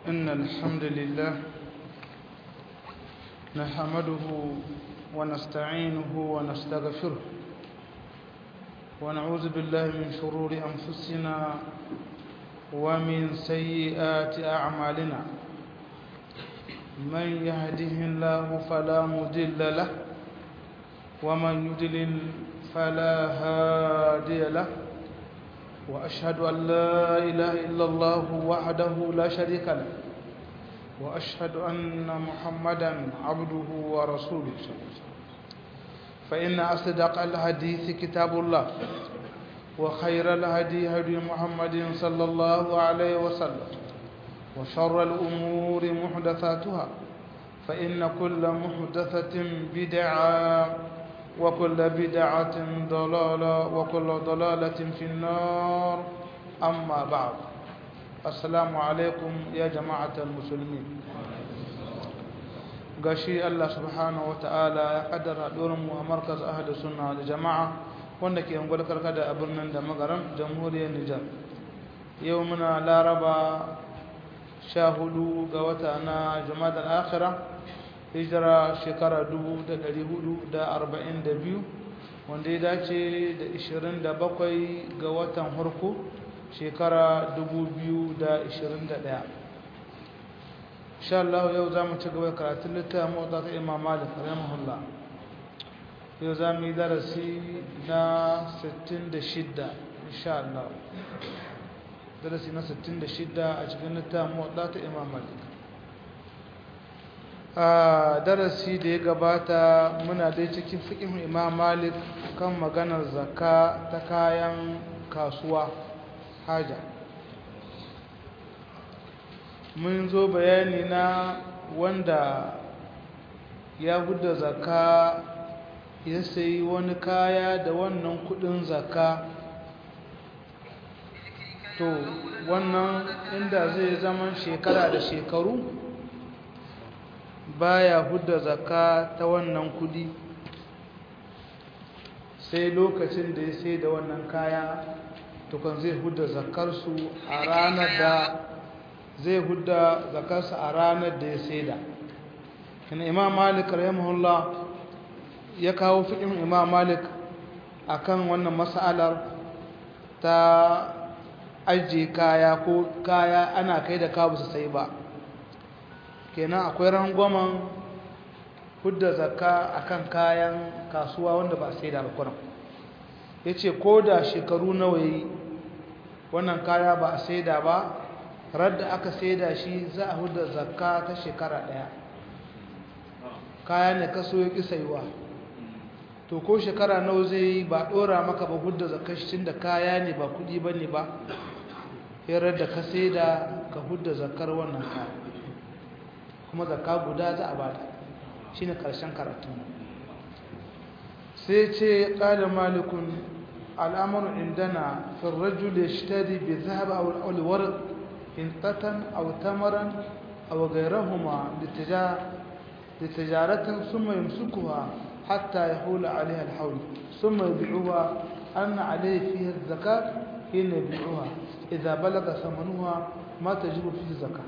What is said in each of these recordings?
إن الحمد لله نحمده ونستعينه ونستغفره ونعوذ بالله من شرور أنفسنا ومن سيئات أعمالنا من يهده الله فلا مضل له ومن يضلل فلا هادي له وأشهد أن لا إله إلا الله وحده لا شريك له وأشهد أن محمدا عبده ورسوله فإن أصدق الحديث كتاب الله وخير الهدي هدي محمد صلى الله عليه وسلم وشر الأمور محدثاتها فإن كل محدثة بدعة وكل بدعة ضلالة وكل ضلالة في النار أما بعد السلام عليكم يا جماعة المسلمين gashi Allah subhanahu wa ta'ala ya kaddara mu a markaz ahli sunna da jama'a wanda ke ungwal karkada a birnin da magaran jamhuriyar Nijar yau muna laraba sha hudu ga wata na jumada akhira hijira shekara 442 wanda ya dace da 27 ga watan harko shekara 2021 insha Allah yau za mu ci gaba karatun littafin motsa ta imam malik rahimahullah yau za mu yi darasi na 66 insha Allah darasi na 66 a cikin littafin motsa ta imam malik a darasi da ya gabata muna dai cikin fiƙin imam malik kan maganar zakka ta kayan kasuwa haja mun zo bayani na wanda ya hudda zakka ya sayi wani kaya da wannan kudin zakka to wannan inda zai zama shekara da shekaru baya hudda zakka ta wannan kudi sai lokacin da ya sai da wannan kaya tukan zai hudda zakkarsu a ranar da zai hudda zakarsa a ranar da ya saida kina imam malik rahimahullah ya kawo fikin imam malik akan wannan mas'alar ta ajiye kaya ko kaya ana kai da kabu su sai ba kenan akwai rangwamen hudda zakka akan kayan kasuwa wanda ba sai da alkuran ya ce ko da shekaru nawa yi wannan kaya ba a saida ba radda aka saida shi za a huda zakka ta shekara daya kaya ne kaso ya ki saiwa to ko shekara nawa zai yi ba dora maka ba hudda zakka shi tunda kaya ne ba kudi bane ba sai da ka saida ka hudda zakkar wannan kaya kuma zakka guda za a bada shine karshen karatu sai ce qala malikun al'amru indana fi ar-rajul yashtari bi dhahab aw al-warq hinqatan aw tamaran aw ghayrahuma لتجارة ثم يمسكها حتى يحول عليها الحول ثم يبيعها أن عليه فيها الزكاة حين يبيعها إذا بلغ ثمنها ما تجب فيه الزكاة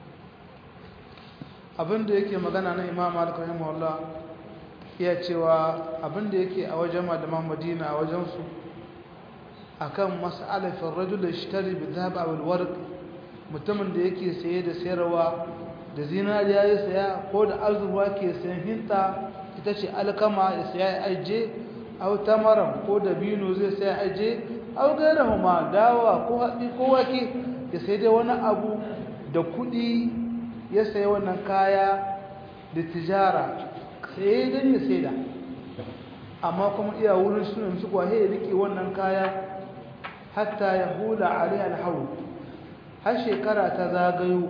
abinda yake magana na imam malik rahimahullah ya cewa abinda yake a wajen malaman madina a wajen su akan mas'alar fi rajul yashtari bi dhahab aw al-warq mutumin da yake saye da sayarwa da zinariya ya saya ko da azurwa ke sayan hinta ita ce alkama ya saya ya aje aw tamaran ko da bino zai saya aje aw gairahuma dawa ko haɗi ko wake ya sai dai wani abu da kuɗi ya sayi wannan kaya da tijara sai dan ya saida amma kuma iya wurin sunan su kwahe ya rike wannan kaya hatta ya hula alai alhawl har shekara ta zagayo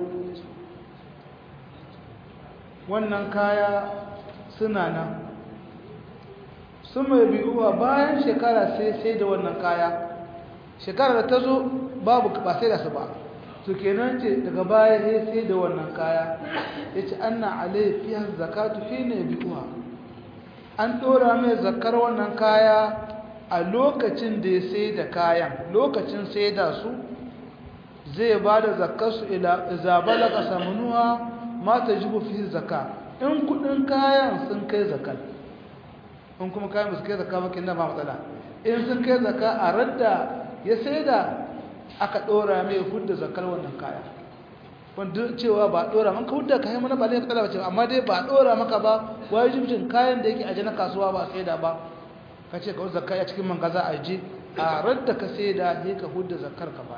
wannan kaya suna nan sun mai biyuwa bayan shekara sai sai da wannan kaya shekara da ta zo babu ba sai da su ba to kenan ce daga baya sai sai da wannan kaya ya ce an na alaifiyar zakatu fi ne biyuwa an ɗora mai zakar wannan kaya a lokacin da ya sai da kayan lokacin sai da su zai ba da zakarsu iza balaga samanuwa ma ta jibu fi zaka in kudin kayan sun kai zakar in kuma kayan su kai zaka makin na ba matsala in sun kai zaka a radda ya sai da aka ɗora mai hudda zakar wannan kaya wanda cewa ba ɗora man ka hudda kayan mana ba ne matsala ba ce amma dai ba ɗora maka ba wajibcin kayan da yake aje na kasuwa ba sai da ba ka ce ka zakka a cikin mangaza a je a radda ka sai da ne ka hudda zakar ka ba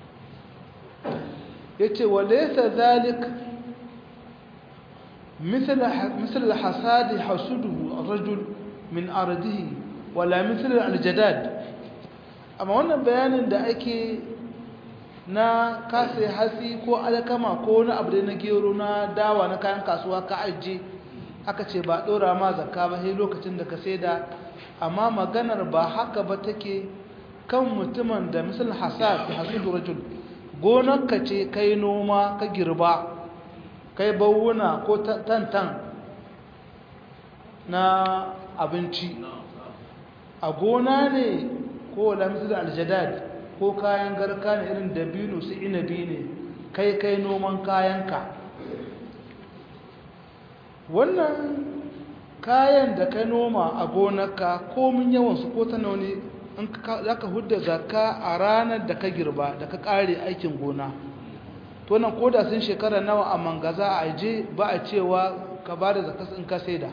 ya ce wa laisa zalik مثل الحصاد حسده الرجل من أرضه ولا مثل الجداد amma wannan bayanin da ake na kase hasi ko alkama ko wani abu da na gero na dawa na kayan kasuwa ka ajiye aka ce ba ɗora ma zakka ba sai lokacin da ka saida amma maganar ba haka ba take kan mutumin da misal hasad da hasudu rajul gonarka ce kai noma ka girba kai bawuna ko tantan na abinci a gona ne ko lamsu da aljadad ko kayan garka ne irin dabino su inabi ne kai kai noman kayanka wannan kayan da ka noma a gonarka komin yawansu ko ta nauni za ka hudda zakka a ranar da ka girba da ka kare aikin gona to nan koda sun shekara nawa a mangaza a je ba a cewa ka ba da zakka in ka saida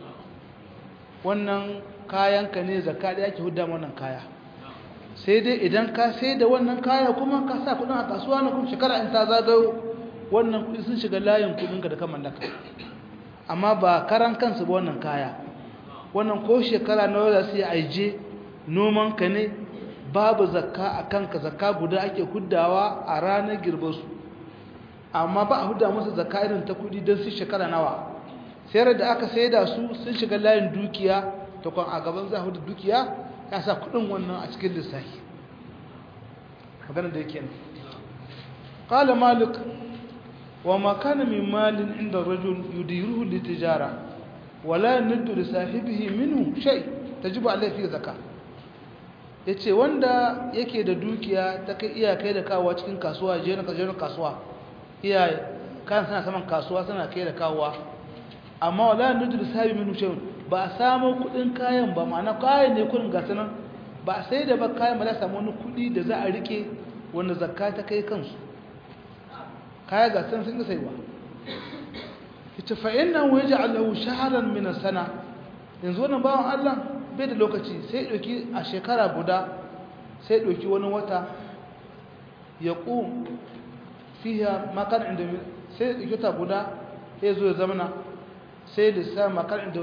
wannan kayanka ne zakka da yake hudda wannan kaya sai dai idan ka saida wannan kaya kuma ka sa kudin a kasuwa na kuma shekara in ta zagayo wannan kudi sun shiga layin kudinka da ka mallaka amma ba karan kansu ba wannan kaya wannan ko shekara nawa za su yi aije noman ka ne babu zakka a kanka zakka guda ake huddawa a ranar girbarsu amma ba a hudda musu zakka irin ta kudi don su shekara nawa sayar da aka sai da su sun shiga layin dukiya ta kwan a gaban za a hudu dukiya ya sa kudin wannan a cikin lissafi magana da yake nan ƙala malik wa makana min malin inda rajul yudiruhu litijara wala nuddu li sahibihi minhu shay tajibu alayhi fi zakka yace wanda yake da dukiya ta kai iyakai da kawo cikin kasuwa je na kasuwa iyaye kan suna saman kasuwa suna kai da kawowa amma wala nudu da sabi minu shayun ba a samu kudin kayan ba ma'ana kayan ne kudin gasu nan ba sai da ba kayan ba za samu wani kudi da za a rike wanda zakka ta kai kansu kaya gasu nan sun ga saiwa ita fa inna wa yaj'alu shahran min sana yanzu wannan bawan Allah bai da lokaci sai doki a shekara guda sai doki wani wata ya qum fiha makan inda sai doki wata guda sai zo ya zamana sai lissan makar inda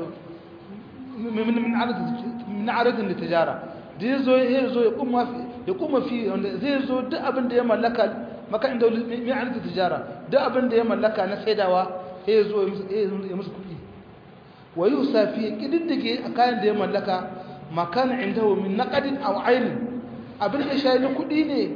min aradin da tijara da ya zo ya zo ya kuma fi wanda zai zo duk abin da ya mallaka makar inda min aradin tijara duk abin da ya mallaka na saidawa ya zo ya musu kuɗi wa yi usafi ƙididdige a kayan da ya mallaka makan inda min naƙadin a ainin abin da shayi na kuɗi ne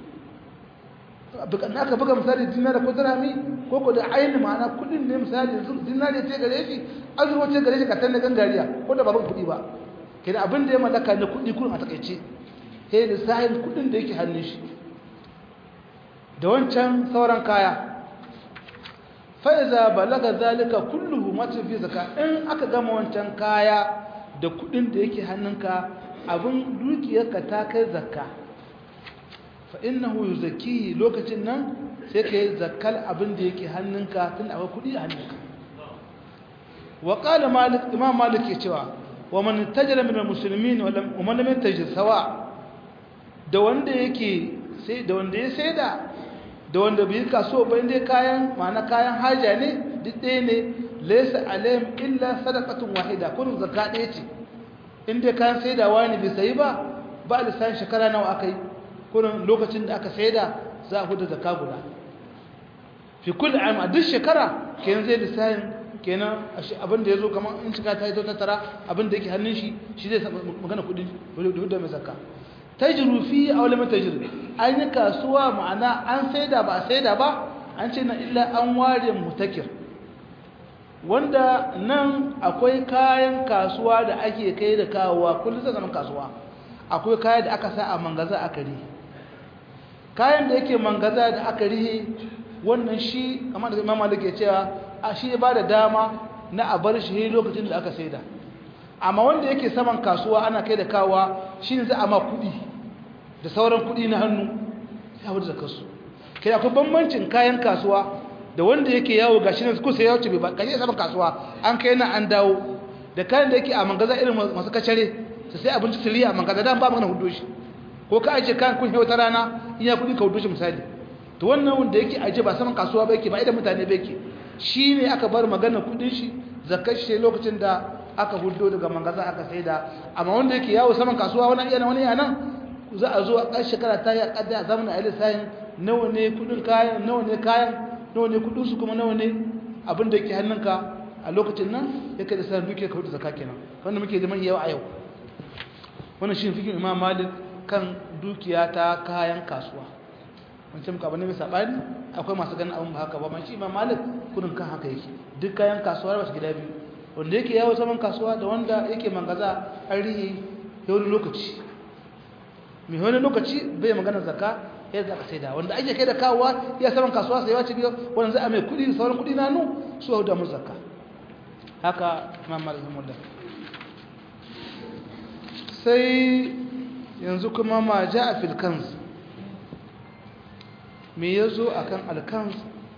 na aka buga misali dinari ko dirhami ko ko da ainihin ma'ana kudin ne misali dinari ce gare shi azurwa ce gare shi ka tanna gangariya ko da baban kudi ba kenan abin da ya mallaka na kudi kurin a takaice sai da sahin kudin da yake hannun shi da wancan sauran kaya fa'iza balaga zalika kulluhu mata fi zaka in aka gama wancan kaya da kudin da yake hannunka abin dukiyarka ta kai zakka fa'innahu yi zaki lokacin nan sai ka yi zakkal abin da yake hannunka tun akwai kudi a hannunka wa ƙala imam malik ke cewa wa man tajira min musulmi wa man lam tajir sawa da wanda yake sai da wanda ya saida da wanda bai kaso ba inda kayan ma'ana kayan haja ne duk ɗaya ne laysa alayhim illa sadaqatun wahida kun zakka ɗaya ce inda kayan saidawa ne bai sayi ba ba lissan shekara nawa aka yi kurin lokacin da aka saida za a huda zakka guda fi kulli am a duk shekara kenan zai lissafin kenan abin da yazo kamar in shiga ta yi ta tara abin da yake hannun shi shi zai magana kudin huda mai zakka tajru fi aw lam tajru an yi kasuwa ma'ana an saida ba saida ba an ce na illa an ware mutakir wanda nan akwai kayan kasuwa da ake kai da kawowa kullum zai zama kasuwa akwai kaya da aka sa a mangaza a kare kayan da yake mangaza da aka rihe wannan shi kamar da imam malik ya cewa a shi ba da dama na a bar shi lokacin da aka saida amma wanda yake saman kasuwa ana kai da kawa shi ne za a ma kuɗi da sauran kuɗi na hannu sai a da kasu kai akwai bambancin kayan kasuwa da wanda yake yawo ga shi ne kusa ya wuce bai ba kashe saman kasuwa an kai na an dawo da kayan da yake a mangaza irin masu kacare su sai abinci su riya a mangaza dan ba magana hudu shi ko ka aje kayan kun wata rana in ya kuɗi ka hudu shi misali to wannan wanda yake aje ba saman kasuwa ba yake ba idan mutane ba yake shi ne aka bar magana kuɗin shi zakar shi lokacin da aka hudo daga mangaza aka saida amma wanda yake yawo saman kasuwa wani yana wani yana za a zo a ƙarshe shekara ta yi a ƙadda a zamanin aile sayin nawa ne kudin kayan nawa ne kayan nawa ne kudin su kuma nawa ne abin da yake hannunka a lokacin nan ya kai da sanar dukiya ka hudu zaka kenan wanda muke zaman yawa a yau wannan shi fikin imam malik kan dukiya ta kayan kasuwa wancan muka bane mai sabani akwai masu ganin abin ba haka ba shi imam malik kudin kan haka yake duk kayan kasuwa ba su gida biyu wanda yake yawo saman kasuwa da wanda yake mangaza an rihe ya wani lokaci mai wani lokaci bai magana zaka ya zaka sai da wanda ake kai da kawowa ya saman kasuwa sai wace biyo wanda za a mai kudi da sauran kudi na nu su hau da mu zaka haka imam malik mullah sai yanzu kuma ma ja a filkans me ya zo a kan alkans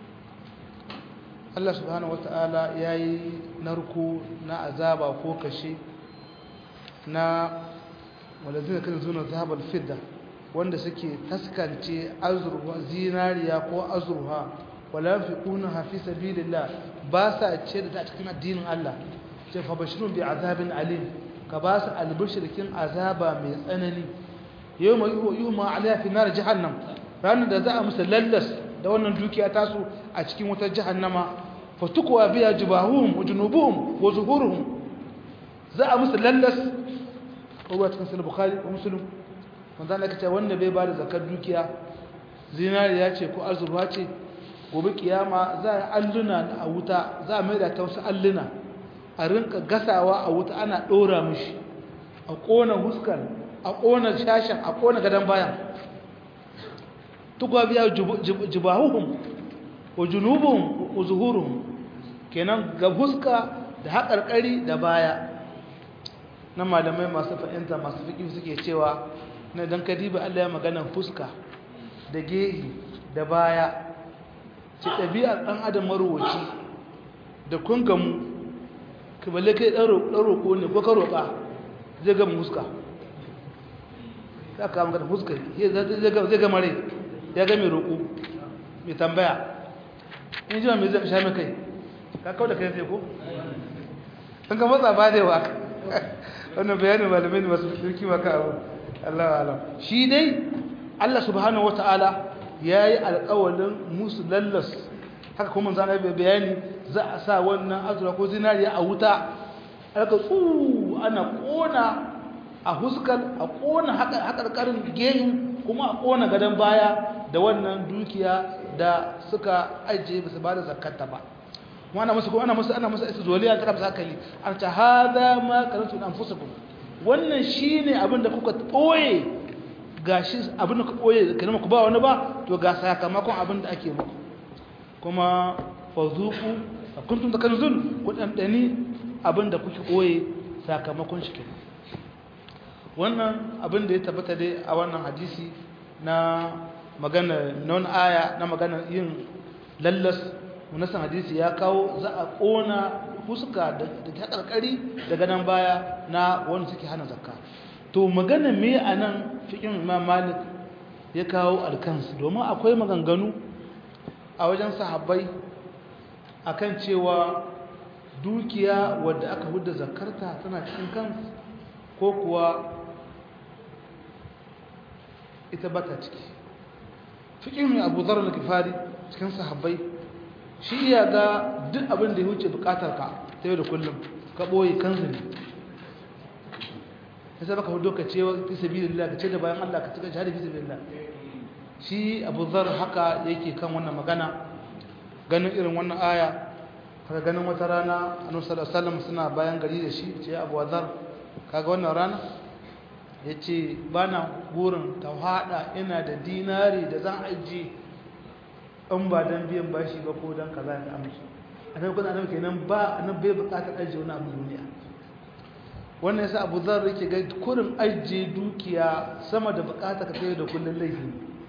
Allah subhanahu wa ta'ala ya yi narko na azaba ko kashe na walazina kan zuna zahabar fidda wanda suke taskance azurwa zinariya ko azurwa wala fi kuna hafi sabilillah ba sa ce da ta cikin addinin Allah ce fa bashirun bi azabin alim ka ba su albishirkin azaba mai tsanani yau mai yi ma alaiya fi nar jahannam ranar da za a musu lallas da wannan dukiya tasu a cikin wutar jahannama fatukuwa biya jibahum wa junubuhum wa zuhuruhum za a musu lallas ruwa cikin sahih bukhari wa muslim wanda Allah kace wanda bai bada zakar dukiya zinariya ce ko azurwa ce gobe kiyama za a alluna a wuta za a mai da ta wasu alluna a rinka gasawa a wuta ana dora mishi a kona huskar a kona shashin a kona gadan bayan tukwa biya jibahuhum wa junubuhum wa zuhuruhum kenan ga huska da haƙarƙari da baya na malamai masu fahimta masu fiƙi suke cewa na don kadiba Allah ya magana fuska da gehi da baya ce ɗabi'ar ɗan adam marowaci da kun gamu kaballe kai ɗan roƙo ne ko ka roƙa zai gama fuska za ka magana fuska zai gama rai ya ga mai roƙo mai tambaya in ji ma mai zai sha mai kai ka kawo da kai sai ko? an ka matsa ba da yawa wannan bayanin malamai ne masu turki maka abu Allah alam shi dai Allah subhanahu wata'ala ya yi alƙawalin musu lallas haka kuma zana bai bayani za a sa wannan azura ko zinariya a wuta aka tsu ana ƙona a huskar a ƙona haƙarƙarin gehin kuma a ƙona gadon baya da wannan dukiya da suka ajiye ba su ba da zakata ba ana musu ko ana musu ana musu istizwaliya ta kamsa kali an ta hada ma karantu anfusukum wannan shine abin da kuka boye gashi abin da kuka boye kana ku ba wani ba to ga sakamakon abin da ake muku kuma fazuku kuntum takanzun ku dandani abin da kuke boye sakamakon shi kenan wannan abin da ya tabbata dai a wannan hadisi na magana non aya na magana yin lallas munasan hadisi ya kawo za a kona fuska da ta karkari daga nan baya na wanda suke hana zakka to magana me a nan fikin imam malik ya kawo alkansu domin akwai maganganu a wajen sahabbai akan cewa dukiya wadda aka hudda zakarta tana cikin kansu ko kuwa ita bata ciki fikin abu zarar da kifari cikin sahabbai shi iya ga duk abin da ya wuce bukatar ka ta yau da kullum ka ɓoye kansu ne ya saba ka hudu ka ce fi sabi da ka ce da bayan Allah ka cika shahada fi sabi da shi abu zar haka yake kan wannan magana ganin irin wannan aya haka ganin wata rana a nusar asalam suna bayan gari da shi ce abu zar kaga wannan rana ya ce ba na gurin ta haɗa ina da dinari da zan ajiye in ba don biyan bashi ba ko don kaza ta amshi a nan kuna nan kenan ba a nan bai bukatar ajiye wani abu duniya wannan yasa abu zar yake ga kurin ajiye dukiya sama da bukatar ka kai da kullun laifi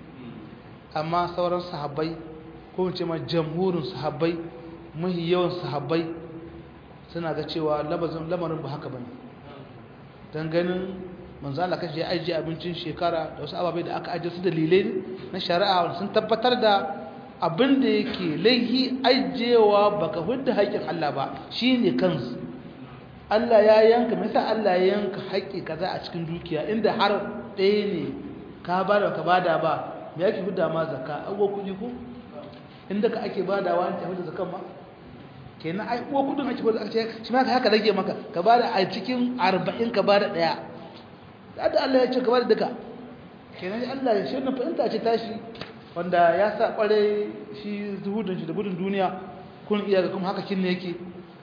amma sauran sahabbai ko ce ma jamhurin sahabbai mahi yawan sahabbai suna ga cewa lamarin ba haka bane dan ganin manzo Allah kace ya ajiye abincin shekara da wasu ababai da aka ajiye su dalilai na shari'a sun tabbatar da abin da yake laihi ajiyewa baka hudda haƙƙin Allah ba shine kansu Allah ya yanka me yasa Allah ya yanka haƙƙi kaza a cikin dukiya inda har ɗaya ne ka bada ka bada ba me yake hudda ma zakka ago kuɗi ko inda ka ake badawa an tafi da zakan ma kenan ai ko kudin ake bada ake shi ma haka rage maka ka bada a cikin 40 ka bada daya da Allah ya ce ka bada duka kenan Allah ya shi na fahimta ce tashi wanda ya sa kware shi zuhudin shi da gudun duniya kun iya ga kuma haka kin ne yake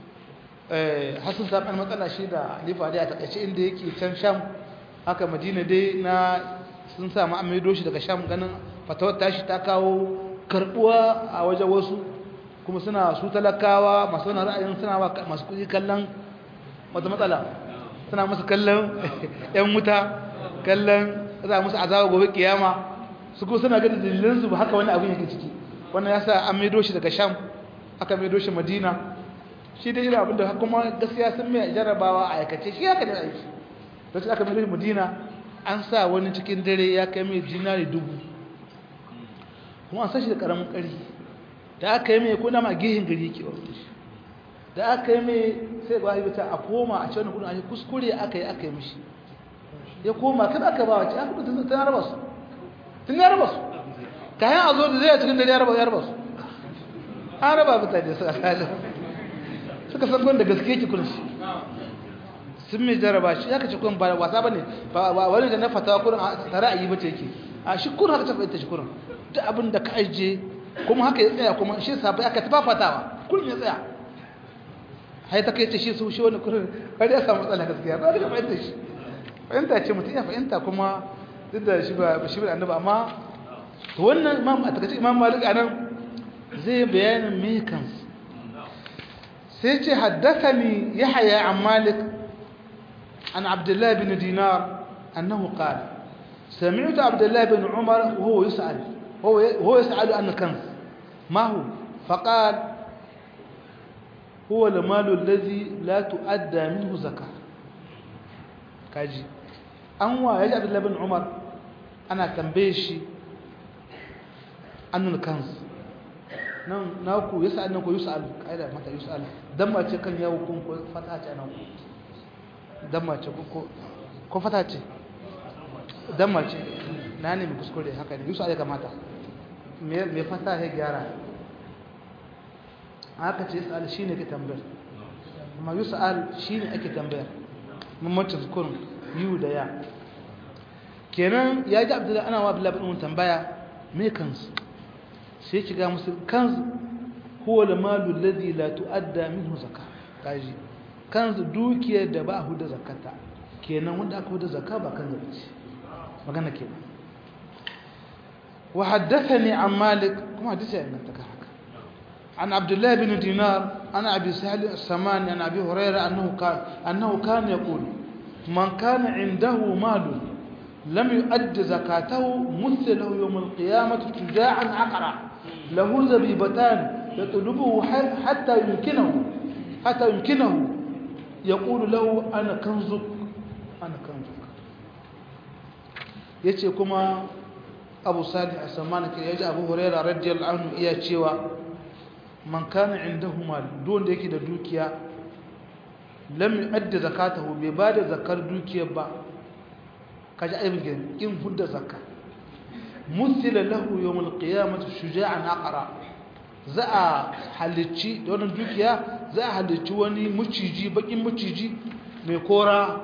eh hasan sa kan matsala shi da Halifa da ya takaice inda yake can Sham haka Madina dai na sun sa mu amaido shi daga Sham ganin fatawar tashi ta kawo karbuwa a wajen wasu kuma suna su talakawa masu wani ra'ayin suna masu kuɗi kallon wata matsala suna musu kallon 'yan wuta kallon za musu azaba gobe kiyama su ko suna gada dalilinsu ba haka wani abin yake ciki wannan ya sa an maido shi daga sham aka maido shi madina shi dai irin abin da kuma gaskiya sun mai jarabawa a aikace shi haka da aiki lokacin aka maido shi madina an sa wani cikin dare ya kai mai dinari dubu kuma an sa shi da ƙaramin ƙari da aka yi mai kuna ma gihin gari ke wani da aka yi mai sai ba yi ta a koma a cewa kudin a kuskure aka yi aka yi mishi ya koma kada aka ba wace aka kudin tun raba su tun ya raba su kayan a zo da zai a cikin dare ya raba ya raba su an raba mutane suka kalin suka san gwanda gaske ki kudin sun mai jaraba shi ya kace kudin ba wasa ba ne ba wani da na fatawa kudin tare a yi ba ce yake a shi kudin haka tafi ita shi kudin duk abin da ka ajiye kuma haka ya tsaya kuma shi sabai aka tafafatawa kullum ya tsaya hai ta kai ta shi su shi wani kullum har ya samu matsala gaskiya ba da fahimta shi fahimta ce mutum ya fahimta kuma duk da shi ba shi ba annabi amma to wannan imam a takaice imam malik anan zai bayanin me kansu sai ce haddathani yahya an malik an abdullah bin dinar annahu qala سمعت عبد الله بن عمر وهو يسأل هو هو يسأل عن كنز ما هو فقال هو المال الذي لا تؤدى منه زكاة كاجي أنوا يجي عبد الله بن عمر أنا تنبيشي عن الكنز nan naku yasa annan ko yusal kaida mata yusal dan mace kan yawo kun ko fata ce nan dan mace ko ko fata ce dan mace na ne mu kuskure haka ne yusal ya kamata mai fata ya gyara haka ce yusa'al shi ne ke tambayar amma yusa'al shi ne ake tambayar mamacin zukurin yiwu da ya kenan ya ji abdullahi ana wa abdullahi bin tambaya mai kansu sai ki ga musu kansu huwa da malu ladhi la tu'adda minhu zakka kaji kansu dukiyar da ba hu da zakata kenan wanda aka hu da zakka ba kan zakaci magana kenan وحدثني عن مالك كما حدث عن هكا عن عبد الله بن دينار عن ابي سهل السماني عن ابي هريره انه كان انه كان يقول من كان عنده مال لم يؤد زكاته مثل له يوم القيامه شجاعا عقرا له زبيبتان يطلبه حتى يمكنه حتى يمكنه يقول له انا كنزك انا كنزك yace kuma abu salih a samani ke yaji abu huraira radiyallahu anhu iya cewa man kana indahu mal don da yake da dukiya lam yu'addi zakatahu bai bada zakar dukiyar ba kaji aibin in hudda zakka musila lahu yawm alqiyamati shuja'an aqra za a halicci da wannan dukiya za a halicci wani muciji bakin muciji mai kora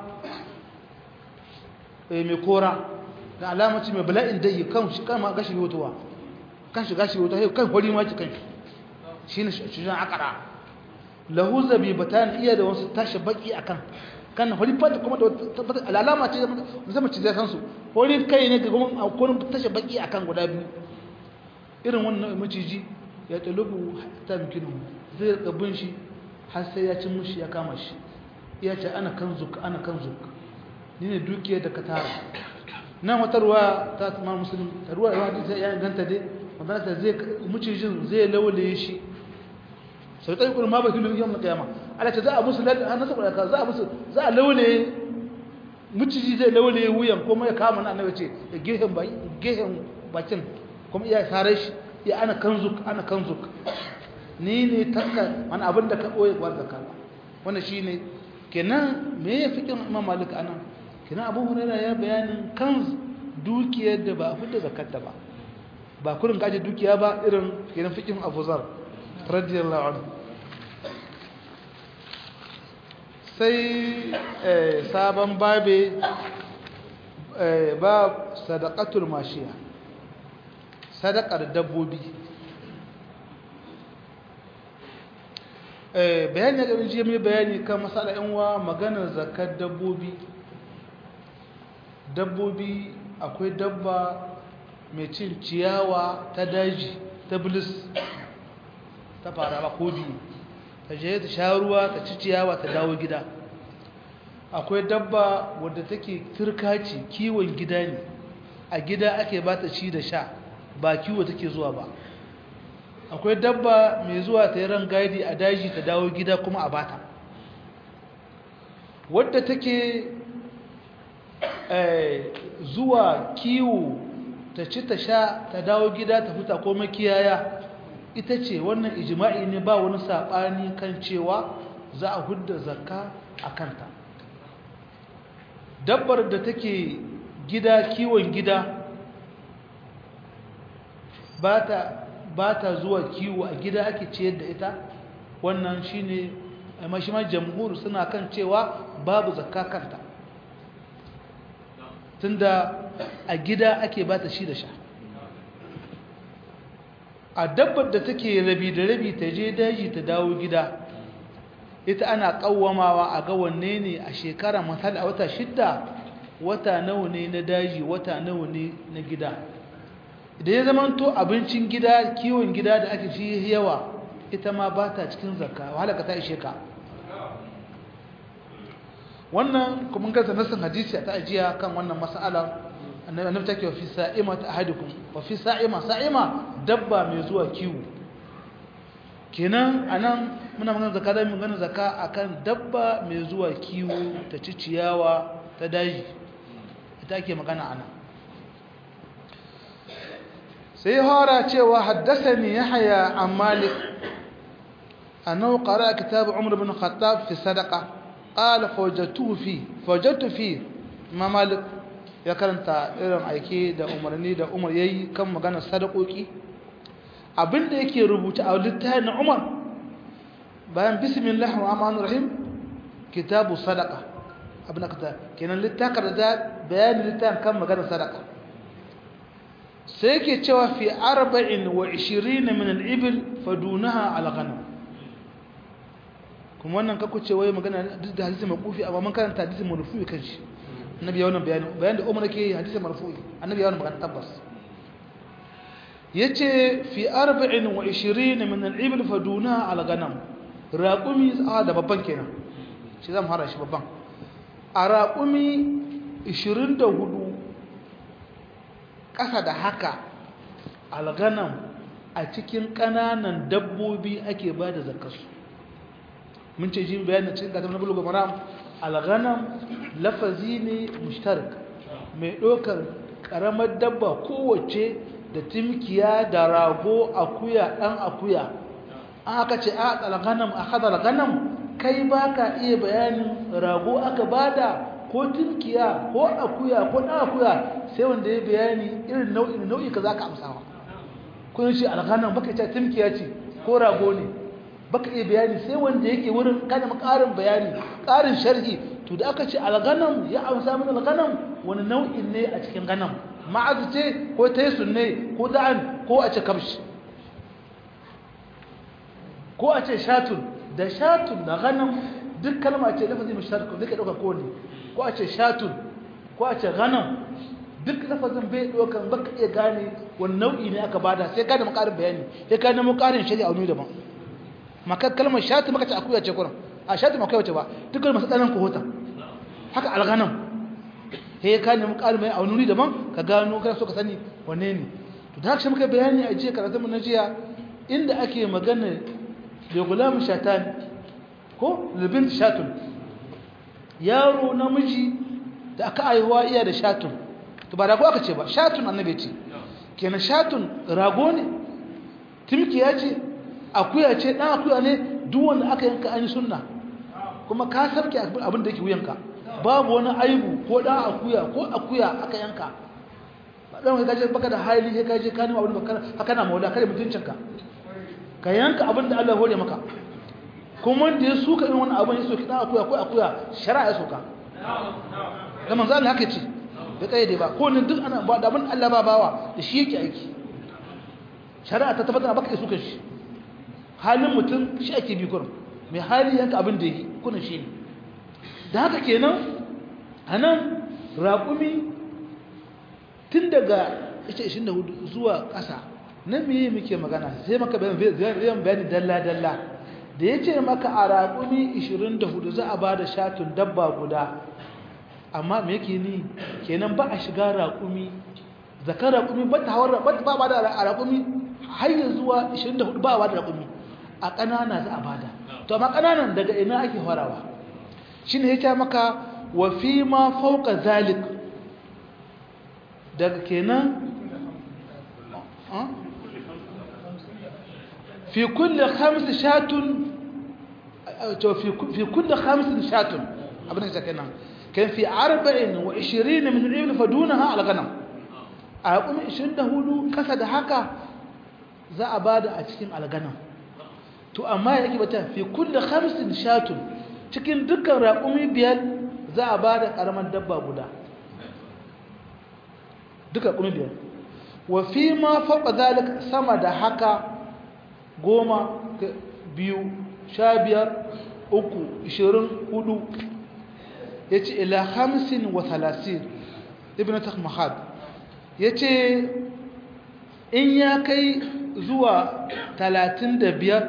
mai kora da alamaci mai bala'in dai kan shi kan ma gashi wutuwa kan shi gashi wutuwa kan hori ma ki kan shi shine shujan akara lahu zabibatan iya da wasu tashi baki akan kan hori fata kuma da alama ce musamman ci zai san su hori kai ne ga kuma akwai tashi baki akan guda biyu irin wannan maciji ya talubu ta mikinu zai rika bin shi har sai ya cin mushi ya kama shi ya ce ana kan zuka ana kan zuka ni ne dukiyar da ka tara na wata ruwa ta tsamar musulun ruwa ruwa ta ya ganta dai wanda ta zai mucijin zai laulaye shi sau tsaye kuma ma ba kilu yau na kiyama ala ce za a musu lalata nasa kwadaka za a musu za a laulaye muciji zai laulaye wuyan kuma ya kama na annabi ce da gehen bakin kuma iya sare shi ya ana kanzuk ana kanzuk ni ne takka wani abin da ka ɓoye gwar zaka wannan shi ne kenan me ya fi kin imam malik anan kenan abu huraira ya bayanin kan dukiyar da ba a fita zakarta ba ba kurin kaje dukiya ba irin kenan fikin abu zar radiyallahu anhu sai sabon babe ba sadaqatul mashiya sadaqar dabbobi bayani da jiya mai bayani kan masala yanwa maganar zakar dabbobi dabbobi akwai dabba mai cin ciyawa ta daji ta bilis ta fara ba ko biyu ta je ta sha ruwa ta ci ciyawa ta dawo gida akwai dabba wadda take turkaci kiwon gida ne a gida ake ba ta ci da sha ba kiwo take zuwa ba akwai dabba mai zuwa ta yi ran gadi a daji ta dawo gida kuma a bata wadda take zuwa kiwo ta ci ta sha ta dawo gida ta fita ko makiyaya ita ce wannan ijima'i ne ba wani saɓani kan cewa za a hudda zakka a kanta dabbar da take gida kiwon gida ba ta zuwa kiwo a gida ake ciyar da ita wannan shi ne mashimar jamhur suna kan cewa babu zakka kanta tunda a gida ake ba ta shi da sha a dabbar da take rabi da rabi ta je daji ta dawo gida ita ana kawwamawa a ga wanne ne a shekara misali a wata shidda wata nawa ne na daji wata nawa ne na gida idan ya zamanto abincin gida kiwon gida da ake shi yawa ita ma ba ta cikin zakka wahala ka ta ishe ka wannan kuma kansa nasin hadisi ta ajiya kan wannan mas'ala annabi take wa fi sa'ima ta ahadukum wa fi sa'ima sa'ima dabba mai zuwa kiwo kenan anan muna magana zakka da magana zakka akan dabba mai zuwa kiwo ta ci ciyawa ta daji ita ake magana anan sai hora cewa haddathani yahya an malik annahu qara'a kitab umar ibn khattab fi sadaqa qala fawajadtuhu fi fawajadtu fi ma malik ya karanta irin aiki da umarni da umar ya yi kan maganar sadakoki abinda yake rubuta a littafin na umar bayan bismillah rahmanir rahim kitabu sadaka abin da ka kenan littafin da bayanin littafin kan maganar sadaka sai yake cewa fi arba'in wa ishirin min al-ibil fadunaha al-ghanam kuma wannan kaku ce wai magana duk da hadisi makufi amma mun karanta hadisi marfu'i kan shi annabi ya wannan bayani bayan da umar ke hadisi marfu'i annabi ya wannan magana tabbas yace fi 24 min al-ibil faduna al-ghanam raqumi a da babban kenan shi zan fara shi babban a raqumi 24 kasa da haka al-ghanam a cikin kananan dabbobi ake bada zakarsu mun ce shi bayanin cikin katam na bulugul maram al-ghanam lafazi ne mushtarak mai ɗaukar ƙaramar dabba kowace da timkiya da rago akuya ɗan akuya an aka ce a al-ghanam a hada al-ghanam kai ba ka iya bayanin rago aka bada ko timkiya ko akuya ko ɗan akuya sai wanda ya bayani irin nau'in nau'i ka za ka amsawa kun shi al-ghanam baka ce timkiya ce ko rago ne baka iya bayani sai wanda yake wurin kana ƙarin bayani ƙarin sharhi to da aka ce alganam ya amsa min alganam wani nau'in ne a cikin ganam ma'azu ce ko taisun ne ko da'an ko a ce kamshi ko a ce shatun da shatun da ganam duk kalma ce lafazi mushtarak zai ka dauka kowanne ko a ce shatun ko a ce ghanam duk lafazin bai dokan baka iya gane wani nau'i ne aka bada sai ka da makarin bayani sai ka nemo karin shari'a wani daban maka kalmar shatu maka ce akuya ce kuran a shatu maka wace ba duk kalmar sadanan ko hota haka alghanam sai ka nemo karin bayani a wani daban ka gano kana so ka sani wanne ne to da haka muka bayani a jiya karatun mun na jiya inda ake magana da gulam shatan ko libin shatun yaro namiji da aka aihuwa iya da shatun to ba rago aka ce ba shatun annabi ce kenan shatun rago ne timkiya ce akuya ce dan akuya ne duk wanda aka yanka an yi sunna kuma ka sarki abin da yake wuyanka babu wani aibu ko dan akuya ko akuya aka yanka ba dan ka je baka da hali sai ka je ka nima abin da haka na maula kare mutuncinka ka yanka abin da Allah hore maka kuma wanda ya suka irin wannan abin ya soki dan akuya ko akuya shari'a ya soka da manzo Allah haka ce bai kaide ba ko ne duk ana ba da abin Allah ba bawa da shi yake aiki shari'a ta tabbata baka suka shi halin mutum shi ake bi kurum mai hali yanka abin da yake kuna shi ne da haka kenan anan raƙumi tun daga 24 zuwa ƙasa nan meye muke magana sai maka bayan bayani dalla-dalla da ya ce maka a raƙumi 24 za a ba da shatun dabba guda amma me yake ni kenan ba a shiga raƙumi zakar raƙumi ba ta hawar ba ba da a raƙumi har yi zuwa 24 ba a ba da raƙumi a ƙanana za a ba da to amma ƙananan daga ina ake farawa shi ne ya ce maka wa fi ma fauka zalik daga kenan في كل خمس شاة في كل خمس شاة abin da kenan kan fi 24 min al-ibl fadunaha al-ghanam a kuma 24 kasa da haka za a bada a cikin al-ghanam to amma yake bata fi kulli khamsin shatun cikin dukkan raƙumi biyar za a bada karaman dabba guda duka raƙumi biyar wa fi ma faqa zalika sama da haka goma biyu sha biyar uku ishirin hudu ya ce ila hamsin wa talatin ibn takmahad ya ce in ya kai zuwa talatin da biyar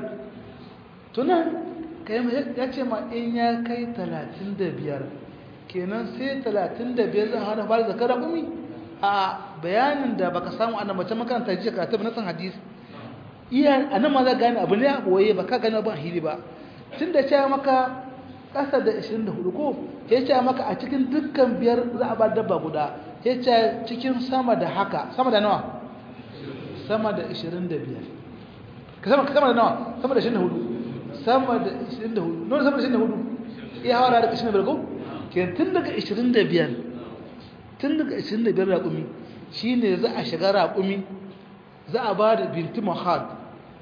tunan ya ce ma in ya kai talatin da biyar kenan sai talatin da biyar zan hana fara zakara gumi a bayanin da baka samu a mace makaranta jiya karatu na san hadisi iya a nan ma za gane abu ne a ɓoye ba ka gane ban hili ba tun da cewa maka ƙasa da 24 ko ya ce maka a cikin dukkan biyar za a ba dabba guda ya ce cikin sama da haka sama da nawa sama da 25 sama da nawa sama da 24 sama da 24 nuna sama da 24 iya hawa da 25 ko ke tun daga 25 tun daga 25 raƙumi shi ne za a shiga raƙumi za a ba da binti mahad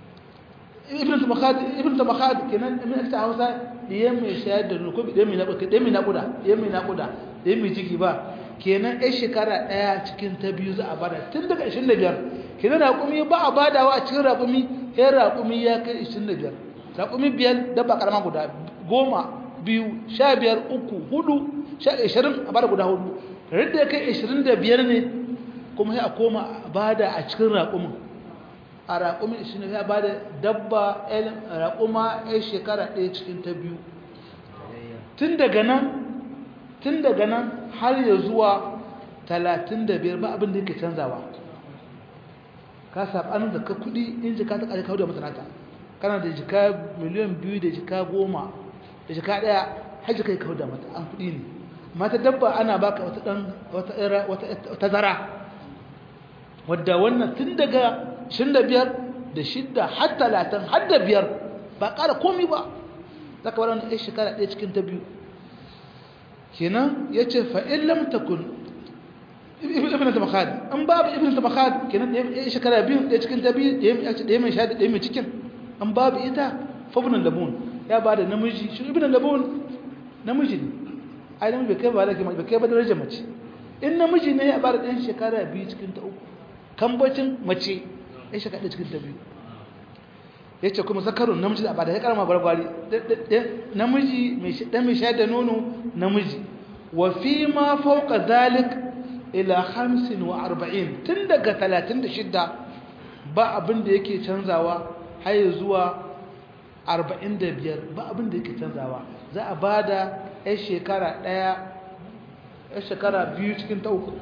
ibn tabakhad ibn tabakhad kenan min ta Hausa diyan mai shayar da ko diyan mai nakuda diyan mai nakuda diyan mai nakuda diyan mai ciki ba kenan ai shekara daya cikin ta biyu za a bada tun daga 25 kenan raƙumi ba a badawa a cikin raƙumi sai raƙumi ya kai 25 raƙumi biyar dabba karama guda goma biyu sha biyar uku hudu sha ishirin a bada guda hudu da ya kai 25 ne kuma sai a koma bada a cikin raƙumin a raƙumin shi ne ya ba da dabba raƙuma ya shekara ɗaya cikin ta biyu tun daga nan tun daga nan har ya zuwa talatin da biyar ba abin da yake canzawa ka saɓanin da ka kuɗi in jika ta ƙari kawo da masanata kana da jika miliyan biyu da jika goma da jika ɗaya har jika ya kawo da mata an kuɗi ne mata dabba ana baka wata ɗan wata zara wadda wannan tun daga shin da biyar da shidda har talatin har da biyar ba ƙara komi ba za ka bar wani ɗaya shekara ɗaya cikin ta biyu kenan ya ce fa'in lamtakun ibn tabakhad an babu ibn tabakhad kenan ɗaya shekara biyu ɗaya cikin ta biyu ɗaya mai shaɗi ɗaya mai cikin an babu ita fabunan labun ya ba da namiji shi ibn labun namiji ne ai namiji bai kai ba da bai kai ba darajar mace in namiji ne ya ba da ɗan shekara biyu cikin ta uku kambacin mace ya shiga da cikin ta biyu ya ce kuma zakarun namiji da ba da ya karama gwargwari namiji ɗan mai sha da nono namiji wa fi ma fauka zalik ila hamsin wa arba'in tun daga talatin da shidda ba abin da yake canzawa har zuwa arba'in da biyar ba abin da yake canzawa za a ba da ya shekara ɗaya ya shekara biyu cikin ta uku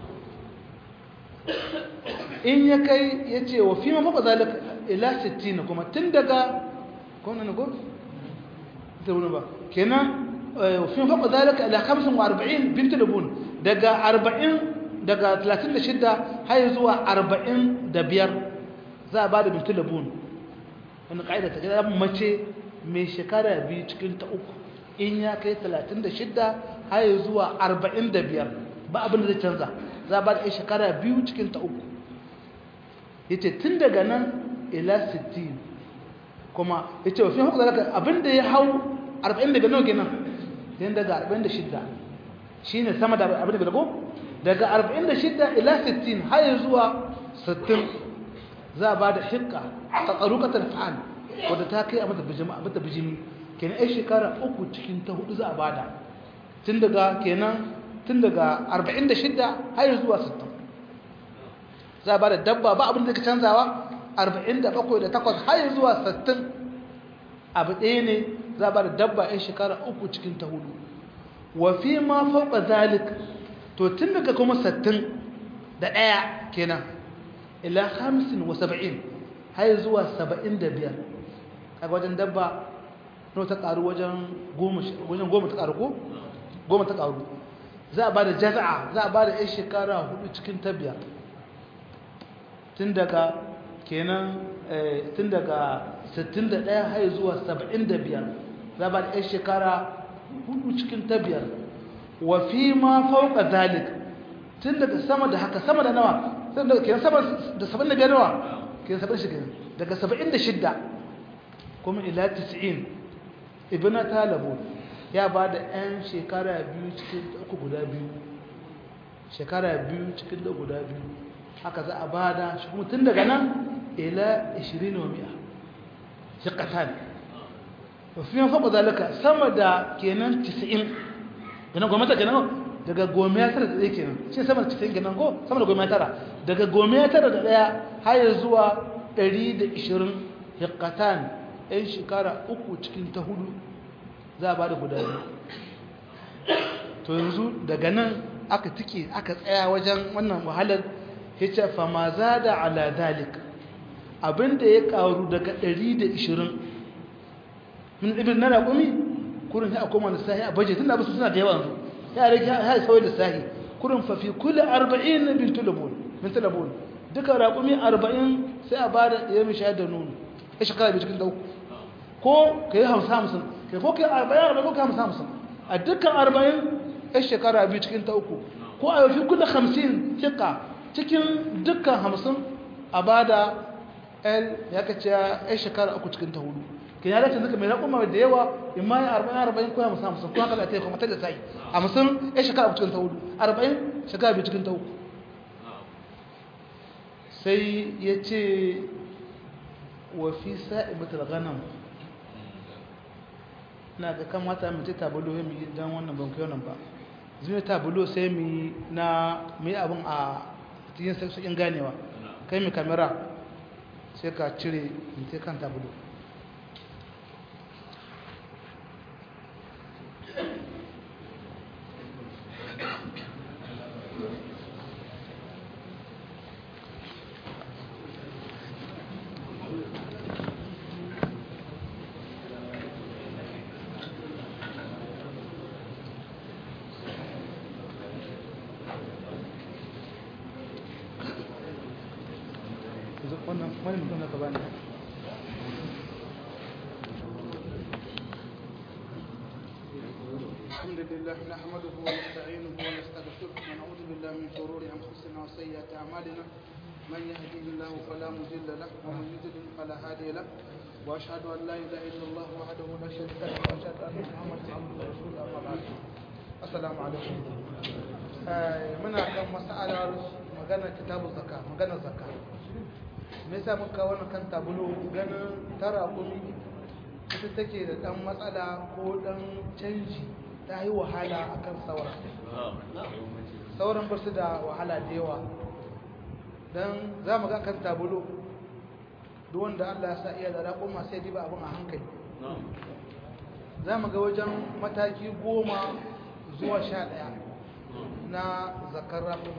in ya kai ya ce wa fi ma fauka zalik ila 60 kuma tun daga kuma ne go da wani ba kenan fi faɗa zalika ila 45 bint labun daga 40 daga 36 har zuwa 45 za a bada bint labun wani kaida ta gida mace mai shekara biyu cikin ta uku in ya kai 36 har zuwa 45 ba abin da zai canza za a bada shekara biyu cikin ta uku yace tun daga nan ila 60 kuma ya ce wafi hukun zalaka abinda ya hau 40 daga nawa kenan yan daga 46 shi ne sama da abin da ko daga 46 ila 60 har zuwa 60 za a ba da hikka ta tsarukatar fa'al wadda ta kai a mata bijimi kenan ai shekara uku cikin ta hudu za a ba da tun daga kenan tun daga 46 har zuwa 60 za a ba da dabba ba abin da ka canzawa arba'in da bakwai da takwas har zuwa sattin abu ɗaya ne za ba da dabba yan shekara uku cikin ta hudu wafi ma fauka zalik to tun daga kuma sattin da ɗaya kenan ila hamsin wa saba'in har zuwa saba'in da biyar a wajen dabba no ta ƙaru wajen goma ta ƙaru ko goma ta ƙaru za a ba da jaza'a za a ba da yan shekara hudu cikin ta biyar tun daga kenan tun daga 61 har zuwa 75 za ba da 'yan shekara hudu cikin ta biyar wa fi ma fauka zalik tun daga sama da haka sama da nawa kenan sama da 75 nawa kenan 76 daga 76 kuma ila 90 ibina talabu ya ba da 'yan shekara biyu cikin uku guda biyu shekara biyu cikin da guda biyu haka za a ba da shi kuma tun daga nan ila 20 wa mi'a shiqatan wa fi fawqa zalika sama da kenan 90 kenan goma ta kenan daga goma ya tara da ɗaya kenan shi sama da 90 kenan ko sama da goma ya tara daga goma ya tara da ɗaya har zuwa 120 shiqatan ɗan shekara uku cikin ta hudu za a ba da guda biyu to yanzu daga nan aka tike aka tsaya wajen wannan wahalar yace fa ma zada ala dalika abinda ya karu daga 120 min ibn na raƙumi kurin sai a koma lissahi a baje tun da basu suna da yawan su ya rage ya sauyi lissahi kurin fa fi kulli 40 bin tulabun min tulabun duka raƙumi 40 sai a bada ya mi shayar da nono ya shekara bi cikin dauku ko kai 50 50 kai ko kai 40 ko kai 50 50 a dukkan 40 ya shekara bi cikin ta uku ko a fi kulli 50 fiqa cikin dukkan 50 a bada el ya kace ya shekara uku cikin ta hudu kin ya dace duka mai raƙuma da yawa in ma ya 40 40 ko ya musa musa ko haka da ta kuma ta da sai a musun ya shekara uku cikin ta hudu 40 shekara biyu cikin ta uku sai ya ce wa fi sa'ibatul ghanam na ga kamata mu ta tabulo mu yi dan wannan ban kai wannan ba zuwa tabulo sai mu na mu yi abin a cikin sauƙin ganewa kai mu kamera sai ka cire mutu kan tabulo wannan wani mutum na gaba ne الحمد لله نحمده ونستعينه ونستغفره ونعوذ بالله من شرور انفسنا وسيئات اعمالنا من يهده الله فلا مضل له ومن يضلل فلا هادي له واشهد ان لا اله الا الله وحده لا شريك له واشهد ان محمدا عبده ورسوله اما بعد السلام عليكم muna kan mas'alar maganar kitabun zakka maganar zakka me yasa muka wannan kan tabulo ganin tara kumi ita take da dan matsala ko dan canji ta yi wahala akan sauran sauran ba su da wahala da yawa don za mu ga kan tabulo duk wanda Allah ya sa iya da raƙuma sai diba abin a hankali za mu ga wajen mataki goma zuwa sha ɗaya na zakar raƙuma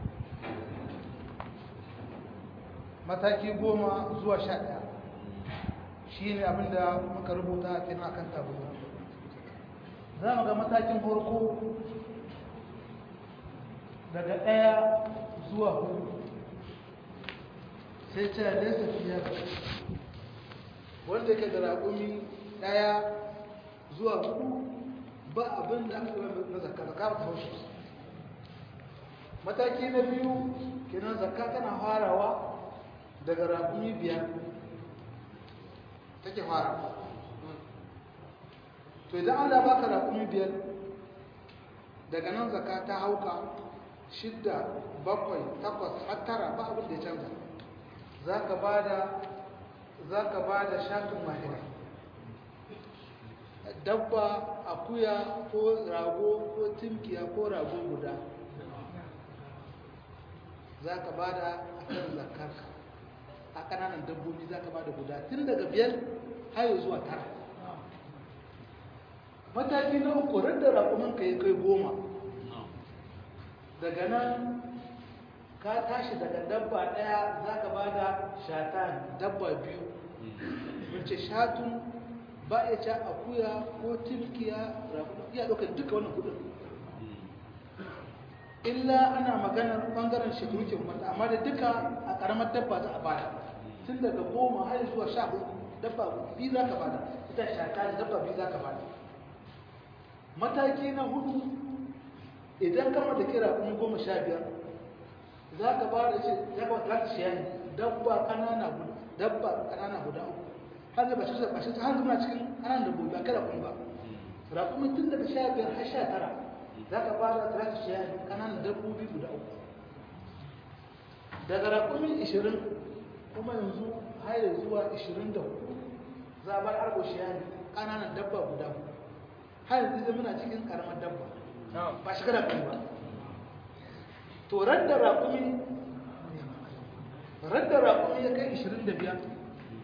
mataki goma zuwa sha ɗaya shi ne abinda muka rubuta a cikin akan tabulo za mu ga matakin farko daga ɗaya zuwa hudu sai ce nesa fiye wanda ke da raƙumi ɗaya zuwa hudu ba abin da aka na zakka zakka ba ta haushe mataki na biyu kenan zakka tana farawa daga raƙumi biyar take fara to idan Allah baka raƙumi biyar daga nan zakka ta hauka shidda bakwai takwas har tara ba abin da ya canza za ka ba da za ka ba da shafin mahira dabba akuya ko rago ko timkiya ko rago guda za ka ba da a kan zakarka a ƙananan dabbobi za ka ba da guda tun daga biyar hayo zuwa tara mataki na uku da raƙuminka ya kai goma daga nan ka tashi daga dabba ɗaya za ka ba da shatan dabba biyu wace shatun ba ya ca akuya ko tilkiya ya ɗaukar duka wannan kudin illa ana maganar ɓangaren shekaru ke mata amma da duka a ƙaramar dabba za a bada tun daga goma har zuwa sha hudu dabba biyu za ka bada ita shata dabba biyu za ka bada mataki na hudu idan kama da kira kuma goma sha biyar za ka ba da ce ya kawai za ka shiya ne dabba kanana guda dabba kanana guda uku har da bashi bashi har zuma cikin kanan dabbobi ba kada kun ba raƙumin tun daga sha biyar har sha tara za ka ba da za ka shiya ne kananan dabbobi guda uku daga raƙumin ishirin kuma yanzu har zuwa ishirin da hudu za a bar arko shiya ne kananan dabba guda uku har yanzu zai muna cikin karamar dabba ba shi kada kun ba to radda raƙumi radda raƙumi ya kai 25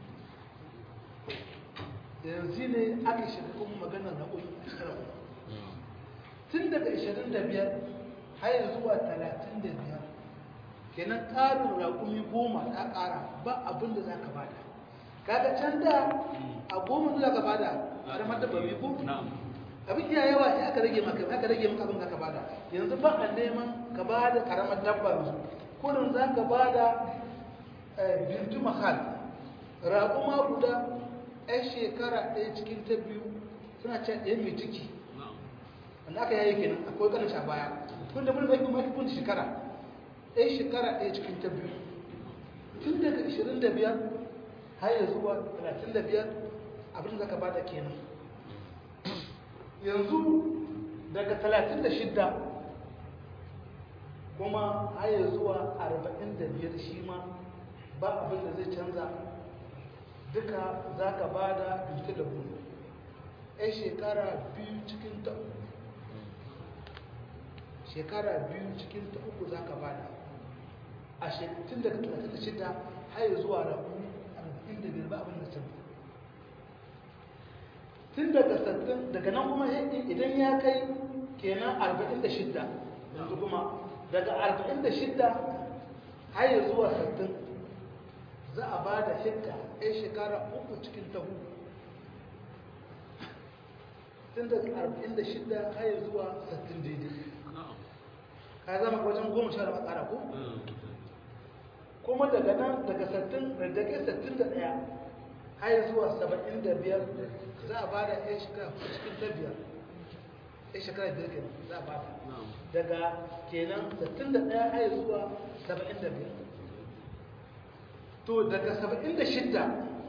yanzu ne aka shiga kuma maganar raƙumi a cikin raƙumi tun daga 25 har zuwa 35 kenan ƙarin raƙumi goma ta ƙara ba abin da za ka bada kaga can da a goma da za ka bada a ramar da babi ko abin iya yawa sai aka rage maka aka rage maka abin da ka bada yanzu ba a neman ka bada karamar dabba yanzu kullum za ka bada bintu mahal raƙuma guda ɗan shekara ɗaya cikin ta biyu suna ce ɗaya mai ciki wanda aka yayi kenan akwai ƙanin sha baya tun da mulki kuma kun shekara ɗaya shekara ɗaya cikin ta biyu tun daga 25 har ya zuwa 35 abin da ka bada kenan yanzu daga 36 kuma haya zuwa 45 shi ma ba abin da zai canza duka za ka ba da binti da bulu yan shekara biyu cikin ta uku shekara biyu cikin ta uku za ka ba da a tun daga 36 haya zuwa rabu 45 ba abin da canza tun daga sattin daga nan kuma idan ya kai kenan arba'in da shidda yanzu kuma daga arba'in da shidda har ya zuwa sattin za a ba da hikka ɗaya shekara uku cikin tahu tun daga arba'in da shidda har ya zuwa sattin daidai ka zama wajen goma sha da makara ko kuma daga nan daga sattin da ke sattin da ɗaya har zuwa saba'in da biyar za a ba da ya shekara cikin ta biyar ya shekara biyar kenan za a ba da daga kenan sattin da ɗaya har zuwa saba'in da biyar to daga saba'in da shidda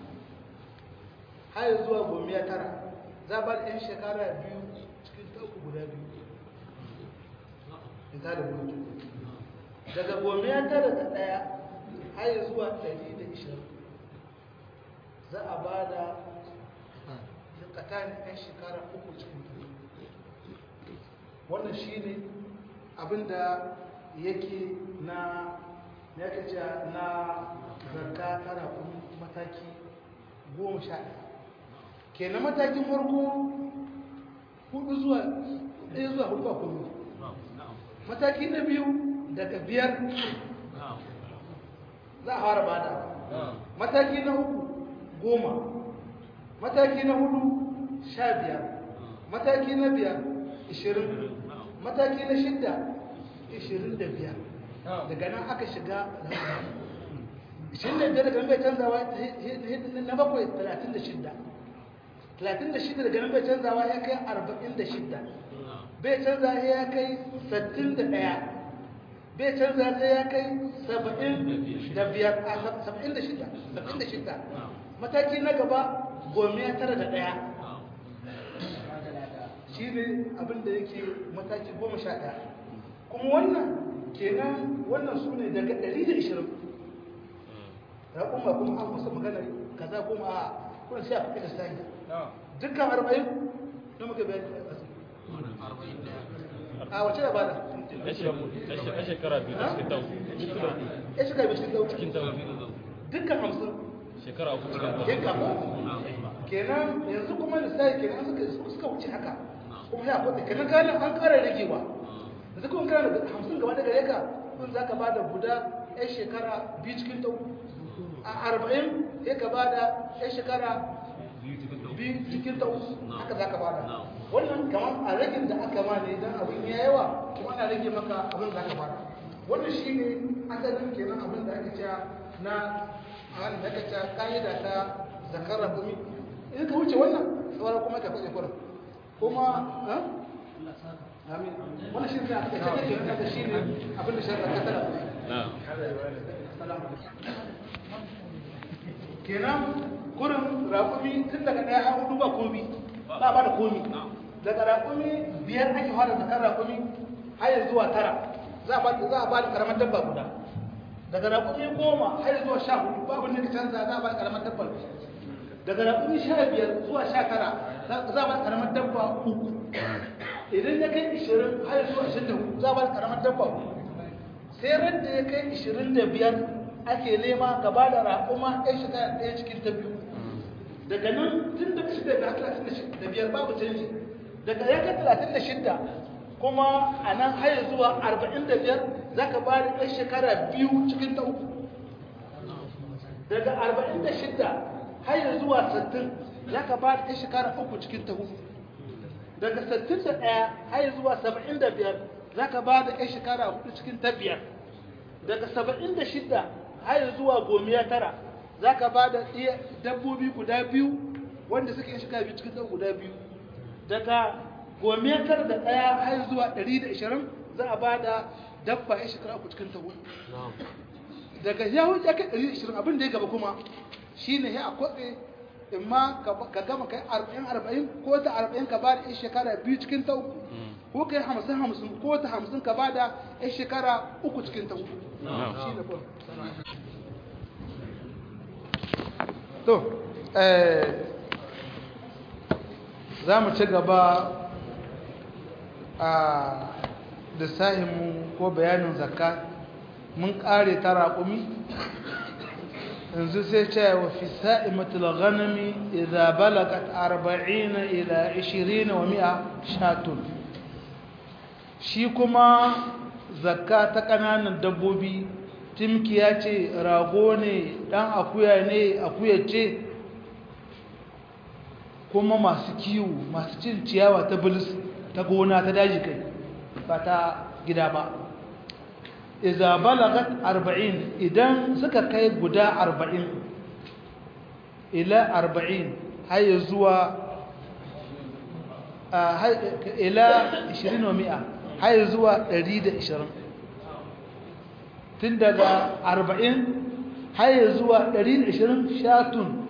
har zuwa gomiya tara za a ba da 'yan shekara biyu cikin ta uku guda biyu ita da gudu daga gomiya tara da ɗaya har zuwa 120 za a ba da zakatan ɗan shekara uku cikin biyu wannan shi ne abinda yake na ya kace na zakka tana kuma mataki goma sha ɗaya kenan matakin farko hudu zuwa ɗaya zuwa hudu ba kuma mataki na biyu daga biyar za a fara bada mataki na uku goma mataki na hudu sha biyar mataki na biyar ishirin mataki na shidda ishirin da biyar daga nan aka shiga ishirin da biyar daga nan bai canzawa na bakwai talatin da shidda talatin da shidda daga nan bai canzawa ya kai arba'in da shidda bai canza ya kai sattin da ɗaya bai canza sai ya kai saba'in da biyar a saba'in da shida saba'in da shida mataki na gaba gome tara da ɗaya shi ne abinda yake mataki goma sha ɗaya kuma wannan kenan wannan su ne daga ɗari da ishirin ya kuma kuma an kusa magana kaza kuma a kuna sai a fi da sani dukkan arba'in na muka bayan a wace da bada a shekara biyu da cikin tau ya shiga biyu cikin dauki cikin tau dukkan hamsin shekara uku cikin tau yin kamo kenan yanzu kuma lissafi kenan suka suka wuce haka kuma ya kwata kenan ganin an ƙara ragewa yanzu kuma kana da hamsin gaba da gare ka kun za ka ba da guda yan shekara biyu cikin tau a arba'in ya ka ba da yan shekara biyu cikin tau haka za ka ba da wannan kamar a ragin da aka ma ne don abin ya yawa kuma ana rage maka abin da aka ba da wannan shi ne asalin kenan abin da aka cewa na a wani da aka cewa ka'ida ta zakar rabumi in ka wuce wannan sauran kuma ka kwaje kurin kuma amin wannan shi ne aka ce ke nan da shi ne abin da shari'a ta tara kenan kurin raƙumi tun daga ɗaya har hudu ba komi ba ba da komi daga raƙumi biyar ake fara zakar raƙumi har zuwa tara za a ba da karamar dabba guda daga raƙumi goma har zuwa sha hudu babu ne ka canza za a ba da karamar dabba daga raƙumi sha biyar zuwa sha tara za a ba da karamar dabba uku idan ya kai ishirin har zuwa ashirin da hudu za a ba da karamar dabba uku sai ran da ya kai ishirin da biyar ake nema gaba da raƙuma ɗaya shekara ɗaya cikin ta biyu daga nan tun daga shida da talatin da biyar babu canji daga ya kai talatin da shida kuma a nan haya zuwa arba'in da biyar za ka ba da ɗan shekara biyu cikin ta uku daga arba'in da shida haya zuwa sattin za ka ba da ɗan shekara uku cikin ta uku daga sattin da ɗaya haya zuwa saba'in da biyar za ka ba da ɗan shekara hudu cikin ta biyar daga saba'in da shida haya zuwa gomiya tara za ka ba da dabbobi guda biyu wanda suke yin shekara biyu cikin ta guda biyu daga gometar da ɗaya har zuwa 120 za a ba da dabba ya shekara uku cikin tawo daga ya wuce ya kai 120 abin da ya gaba kuma shi ne ya kwatse in ma ka gama kai 40-40 ko ta 40 ka ba da ya shekara biyu cikin ta uku ko kai 50-50 ko ta 50 ka ba da ya shekara uku cikin ta uku shi ne kwan to za mu ci gaba a lissahinmu ko bayanin zakka mun ƙare ta raƙumi yanzu sai ce wa fi sa'imatul ghanami idza balagat 40 ila 20 wa 100 shatun shi kuma zakka ta ƙananan dabbobi timkiya ce rago ne ɗan akuya ne akuya ce kuma masu kiwo masu cin ciyawa ta bilis ta gona ta daji kai ba ta gida ba iza balagat arba'in idan suka kai guda arba'in ila arba'in har zuwa ila ishirin wa mi'a har zuwa ɗari da ishirin tun daga arba'in har zuwa ɗari da ishirin shatun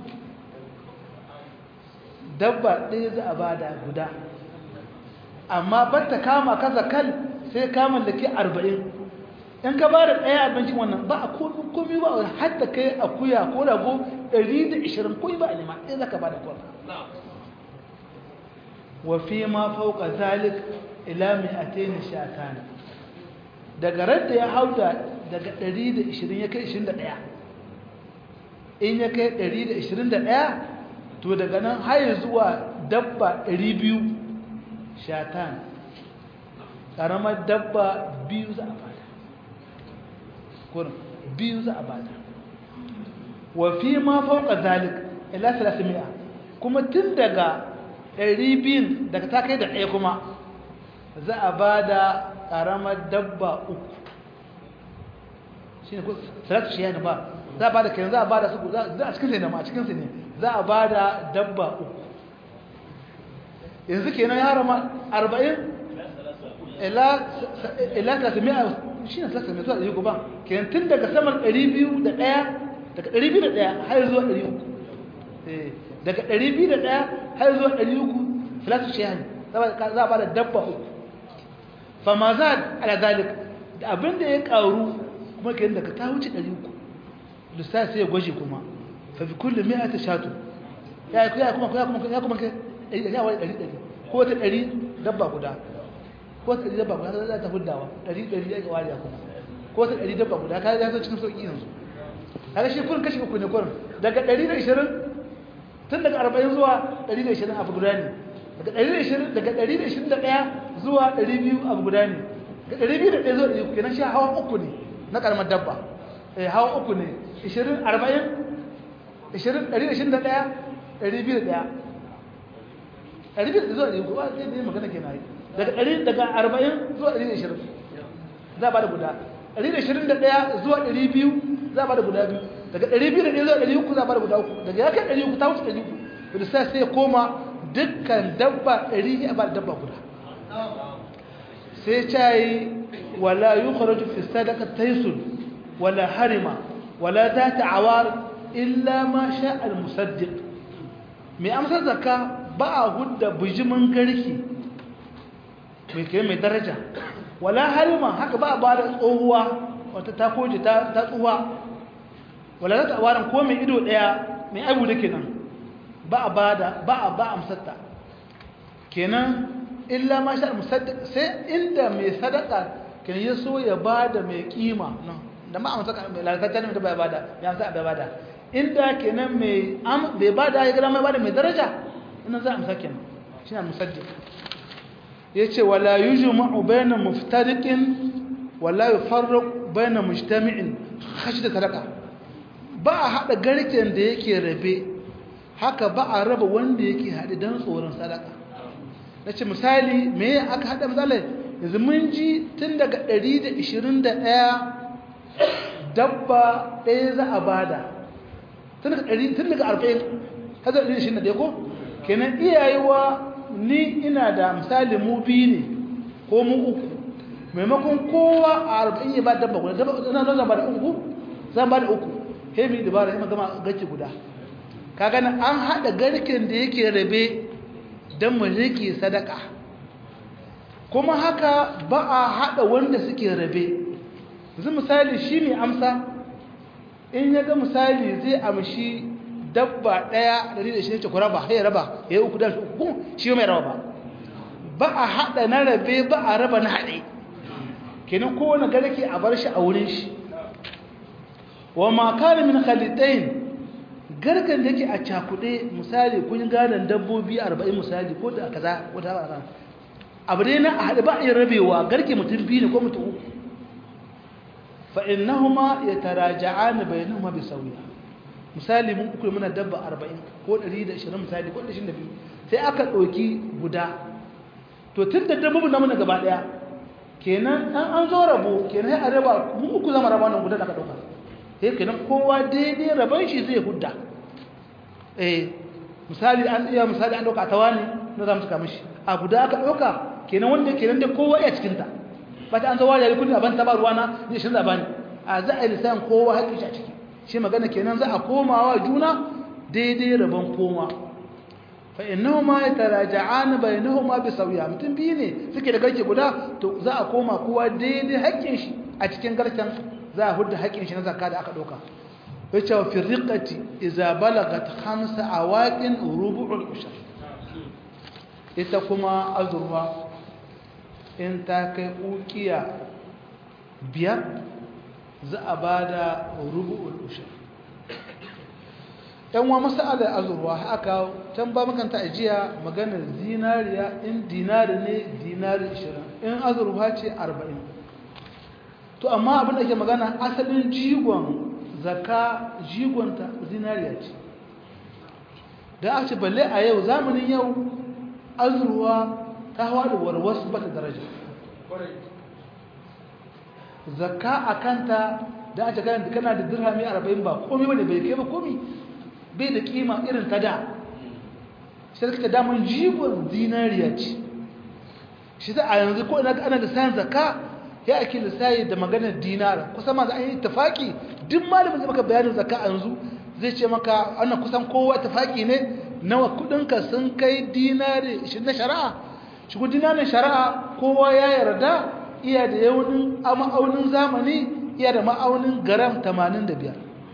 dabba ɗaya za a bada guda amma batta kama kaza kal sai kama da ke arba'in in ka ba da ɗaya abincin wannan ba a komi ba har da kai akuya ko rago 120 komi ba a nema ɗaya za ka ba da kwan wa fi ma fauka zalik ila mai ateni shatan daga radda ya hauda daga 120 ya kai 21 in ya kai 121 to daga nan har zuwa dabba 200 shatan ƙaramar dabba biyu za a bada kurin biyu za a bada wa fi ma fauka zalik ila 300 kuma tun daga 200 daga ta kai da ɗaya kuma za a bada ƙaramar dabba uku shi ne salatu shi yana ba za a bada kenan za a bada su za a cikinsu ne ma a cikinsu ne za a bada dabba uku yanzu kenan ya rama 40 ila 300 shi ne 300 zuwa 100 ba kenan tun daga saman 201 daga 201 har zuwa 300 daga 201 har zuwa 300 salatu shi yana za a bada dabba uku fama za ala zalik da abin da ya karu kuma kenan daga ta wuce 300 lissafi sai ya gwaji kuma fa fi kullu mi'ati shatu ya ya kuma ya kuma ya kuma ya wai 100 ko ta 100 dabba guda ko ta 100 dabba guda za ta huddawa 100 100 ya wariya kuma ko ta 100 dabba guda ka ya zo cikin sauki yanzu kaga shi kun kashi uku ne kurin daga 120 tun daga 40 zuwa 120 abu guda ne daga 120 daga 121 zuwa 200 abu guda ne daga 201 zuwa 200 kenan shi hawa uku ne na karamar dabba eh hawa uku ne 20 40 20 121 201 200 zuwa 200 ba zai ne magana kenan daga 100 daga 40 zuwa 120 za ba da guda 121 zuwa 200 za ba da guda biyu daga 201 zuwa 300 za ba da guda uku daga ya kai 300 ta wuce 300 da sai sai koma dukkan dabba ɗari a ba dabba guda sai cayi wala yi kwaraju fi sadaka taisun wala harima wala za ta awar illa ma sha al-musaddiq mai amsar zaka ba a hudda bijimin garki mai kai mai daraja wala harima haka ba a ba da tsohuwa wata ta koji ta tsuwa wala za ta awaran ko mai ido ɗaya mai abu da kenan ba a bada ba a ba amsarta kenan illa ma sha musaddiq sai inda mai sadaka kan ya so ya bada mai kima nan da ma amsa mai lalata ne da bai bada ya amsa bai bada inda kenan mai am bai bada ya ga mai bada mai daraja ina za amsa kenan shi ne musaddiq yace wala yujma'u bayna muftariqin wala yufarraq bayna mujtami'in khashda sadaka ba a hada garken da yake rabe haka ba a raba wanda yake haɗe don tsoron sadaka na ce misali me aka haɗa misalai yanzu mun ji tun daga 121 dabba ɗaya za a bada tun daga 40 hazar 121 ko kenan iyayewa ni ina da misali mu biyu ne ko mu uku maimakon kowa a 40 ya ba dabba guda dabba zan ba da uku zan ba da uku hemi dabara ya gama gaci guda kaga an hada garken da yake rabe don mu rike sadaka kuma haka ba a hada wanda suke rabe yanzu misali shi mai amsa in ya ga misali zai amshi dabba daya da da shi ce ku raba ya raba ya yi uku da shi uku shi mai raba ba ba a hada na rabe ba a raba na hade kenan kowane garke a bar shi a wurin shi wa ma kana min khalitain garkan da yake a cakuɗe misali kun gadon dabbobi 40 misali ko da kaza wata ba ran abu dai na a haɗe ba a yi rabewa garke mutum biyu ne ko mutum uku fa innahuma yataraja'an bainahuma bi sawiya misali mun uku muna dabba 40 ko 120 misali ko 22 sai aka ɗauki guda to tun da dabbobin namu na gaba ɗaya kenan an an zo rabo kenan sai a raba mu uku zama raba nan guda da aka ɗauka sai kenan kowa daidai raban shi zai hudda eh misali an iya misali an dauka tawani na zamu saka mishi a guda aka dauka kenan wanda kenan da kowa ya cikin ta ba ta an zo wari kudi aban ta ba ruwana zai shin zabani a za a lisan kowa haƙi shi a ciki shi magana kenan za a komawa juna daidai rabon koma fa innahuma yataraja'an bainahuma bi sawiya mutum biyu ne suke da garke guda to za a koma kowa daidai haƙƙin shi a cikin garken za a hudu haƙƙin shi na zakka da aka ɗauka ya ce wa firriƙati iza balagat hamsa a waƙin rubu'ul ushar ita kuma azurwa in ta kai ƙuƙiya biyar za a ba da rubu'ul ushar yan wa masala azurwa haka can ba makanta ajiya maganar zinariya in dinari ne dinari 20 in azurwa ce 40 to amma abin da ke magana asalin jigon zaka jigonta zinariya ce da aka ce balle a yau zamanin yau azurwa ta hawa da warwas bata daraja zakka a kanta da aka kana kana da dirhami 40 ba komai bane bai kai ba komai bai da kima irin ta da sai ka daman jigon zinariya ce shi da a yanzu ko ina ana da sayan zakka ya ake lissayi da maganar dinar kusan ma za a yi tafaki duk malamin zai maka bayanin zakka a yanzu zai ce maka wannan kusan kowa tafaki ne nawa kudinka sun kai dinari shi na shari'a shi ku dinarin shari'a kowa ya yarda iya da yaunin a ma'aunin zamani iya da ma'aunin garam 85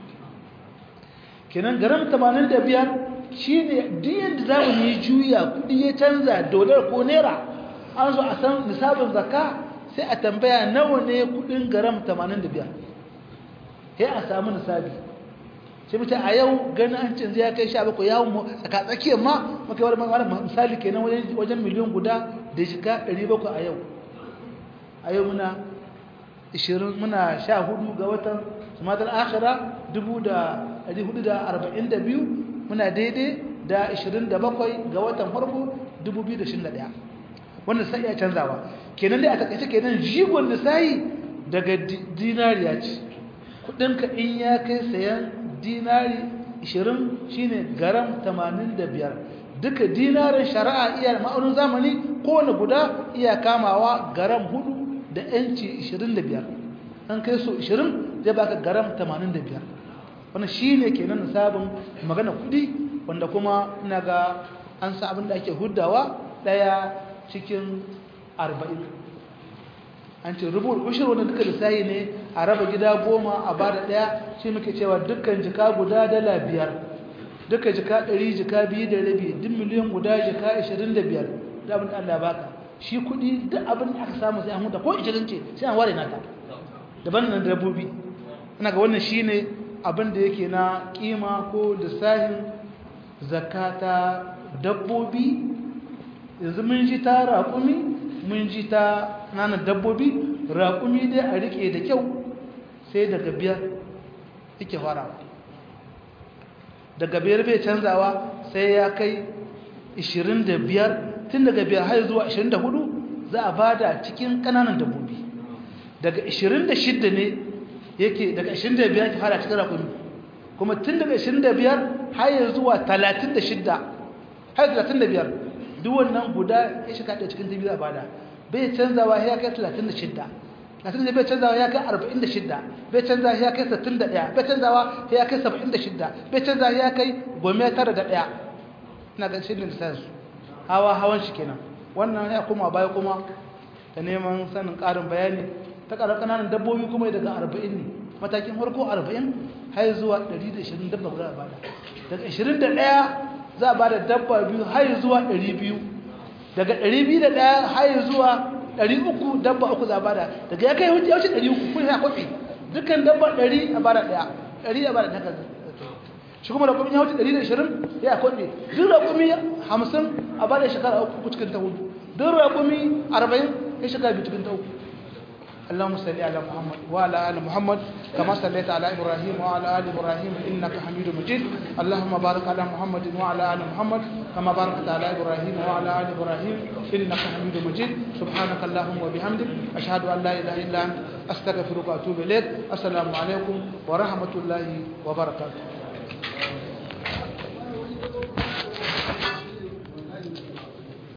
kenan garam 85 shine diyan da zamani juya kudi ya canza dolar ko naira an zo a san nisabin zakka sai a tambaya nawa ne kudin garam 85 sai a samu nisabi sai mutum a yau ganin an canza ya kai 17 yawon tsaka tsakiyar ma maka wani misali kenan wajen miliyan guda da shiga 700 a yau a yau muna 20 muna 14 ga watan sumatar akira 1442 muna daidai da 27 ga watan farko 2021 wanda sai ya canzawa kenan dai a takaice kenan jigon da sai daga dinariya ce kudinka in ya kai sayan dinari 20 shine garam 85 duka dinarin shari'a iya ma'aunin zamani kowane guda iya kamawa garam 4 da yanci 25 an kai so 20 zai baka garam 85 wannan shine kenan sabon magana kudi wanda kuma ina ga an sa abin da ake huddawa daya cikin arba'in an ce rubul ushir wanda duka lissahi ne a raba gida goma a bada daya shi muke cewa dukkan jika guda dala biyar duka jika ɗari jika biyu da rabi duk miliyan guda jika ashirin da biyar da abin da Allah baka shi kuɗi duk abin da aka samu sai an huta ko ishirin ce sai an ware nata daban nan dabbobi ina ga wannan shine abin da yake na kima ko lissahin zakata dabbobi yanzu mun ji ta raƙumi mun ji ta nanan dabbobi raƙumi dai a riƙe da kyau sai daga biyar yake farawa daga biyar bai canzawa sai ya kai 25 tun daga biyar har zuwa 24 za a bada cikin ƙananan dabbobi daga 26 ne yake daga 25 yake fara cikin raƙumi kuma tun daga 25 har zuwa 36 har 35 duk wannan guda ya shiga da cikin dubu a bada bai canzawa ya kai 36 36 bai canzawa ya kai 46 bai canzawa ya kai 61 bai canzawa ya kai 76 bai canzawa ya kai gome tara da ɗaya ina ga shirin lissansu hawa hawan shi kenan wannan ya kuma baya kuma ta neman sanin ƙarin bayani ta ƙarar ƙananan dabbobi kuma daga 40 ne matakin farko 40 har zuwa 120 dabba guda a bada daga 21 za a ba da dabba biyu har zuwa 200 daga 201 har zuwa 300 dabba uku za a bada daga ya kai wuce wuce 300 kun ya kwafi dukkan dabba 100 a bada daya 100 a bada daga shi kuma da kuma ya wuce 120 ya kwafi duk da kuma 50 a bada shekara uku cikin ta hudu duk da kuma 40 ya shekara biyu cikin ta uku اللهم صل على محمد وعلى ال محمد كما صليت على ابراهيم وعلى ال ابراهيم انك حميد مجيد اللهم بارك على محمد وعلى ال محمد كما باركت على ابراهيم وعلى ال ابراهيم انك حميد مجيد سبحانك اللهم وبحمدك اشهد ان لا اله الا انت استغفرك واتوب اليك السلام عليكم ورحمه الله وبركاته